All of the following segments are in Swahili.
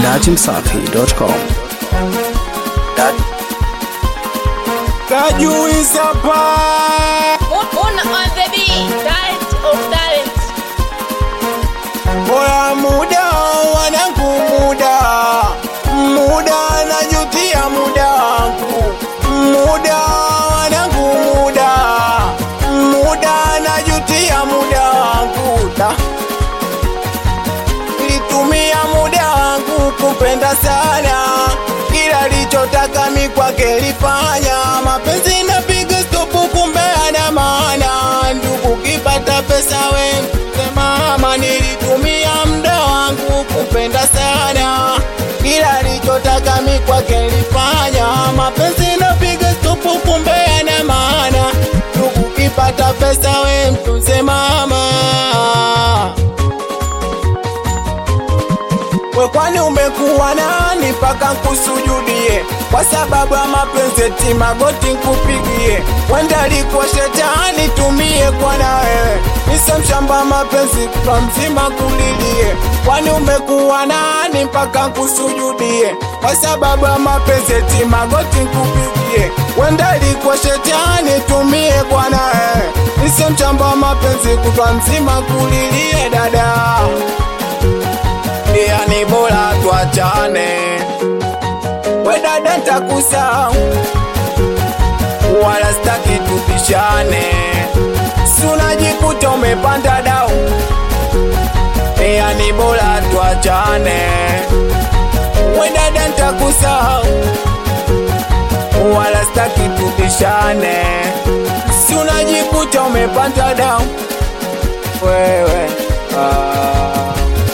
dachimsafi.com. Kajuisa pa Una on the beat, talent of talent. Oya muda wanangu muda muda najutia muda wangu muda wanangu muda muda najutia muda wangu da nilitumia muda wangu kupenda sana kila lichotaka mi kwake lifanya mapenzi napiga stopu kumbe ana maana ndugu kipata pesa we mama nilitumia muda wangu kupenda sana kila lichotaka mi kwake lifanya mapenzi napiga stopu kumbe ana maana ndugu kipata pesa we mtunze mama we kwani umekuwa nani mpaka nkusujudie kwa sababu ya mapenzi eti magoti nkupigie wenda likuwa shetani tumie kwa na wewe nise mshamba mapenzi kwa mzima kulilie kwani umekuwa nani mpaka nkusujudie kwa sababu ya mapenzi eti magoti nkupigie wenda likuwa shetani tumie kwa na wewe nise mshamba mapenzi kwa mzima kulilie dada yani bora tuachane, we dada, ntakusahau wala staki tupishane, si unajikuta umepanda dau, yani bora tuachane, we dada, ntakusahau wala staki tupishane, si unajikuta umepanda dau wewe ah.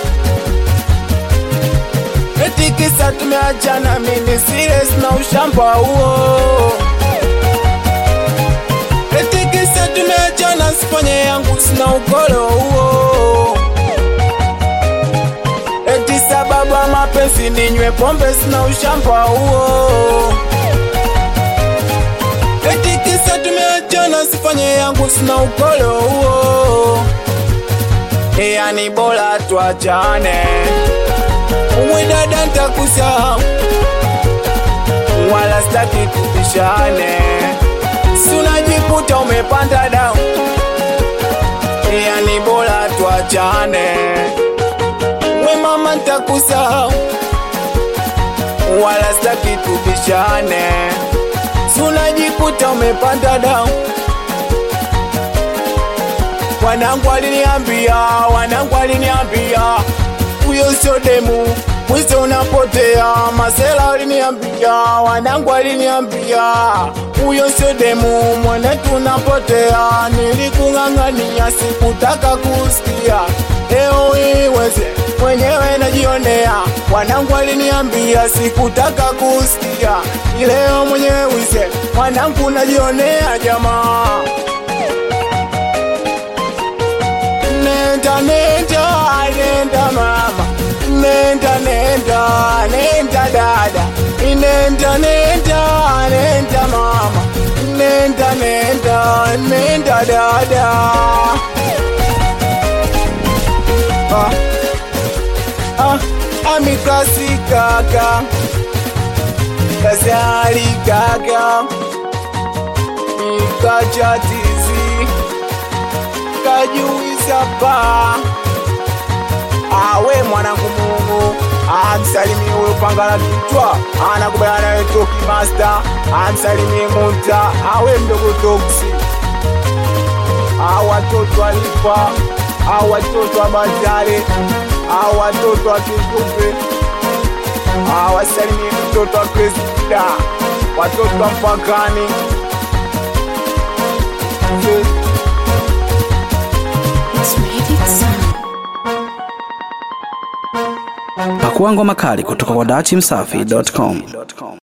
Eti kisa tumeachana mini serious na ushamba huo Eti kisa tumeachana sifanye yangu sina ukolo huo Eti sababu ya mapenzi ninywe pombe sina ushamba huo Eti kisa tumeachana sifanye yangu sina ukolo huo Yani bora tuachane Uwe dada ntakusahau wala staki tupishane, si unajikuta umepanda dau, yani bora tuachane. We mama ntakusahau wala staki tupishane, si unajikuta umepanda dau. Wanangu waliniambia, wanangu waliniambia huyo sio demu, mwizi unapotea. Masela waliniambia, wanangu waliniambia, huyo sio demu, mwanetu unapotea. Nilikung'ang'ania, sikutaka kusikia, leo iweze mwenyewe najionea. Wanangu waliniambia, sikutaka kusikia, leo mwenyewe wize, mwanangu najionea jamaa nenda nenda nenda mama nenda nenda nenda dada nenda nenda nenda mama nenda nenda nenda dada ah, ah, amikasi kaka kasali kaka ikachatizi kajuisa pa awe mwanangu Mungu amsalimie huyo pangala kichwa anakubaya nawe toki master amsalimie Munta awe mdogo toksi awatoto alipa awatoto wa Bazare awatoto wa Kitupe awasalimie mtoto wa Krista watoto wa mpakani Pakua ngoma kali kutoka kwa dachimsafi.com.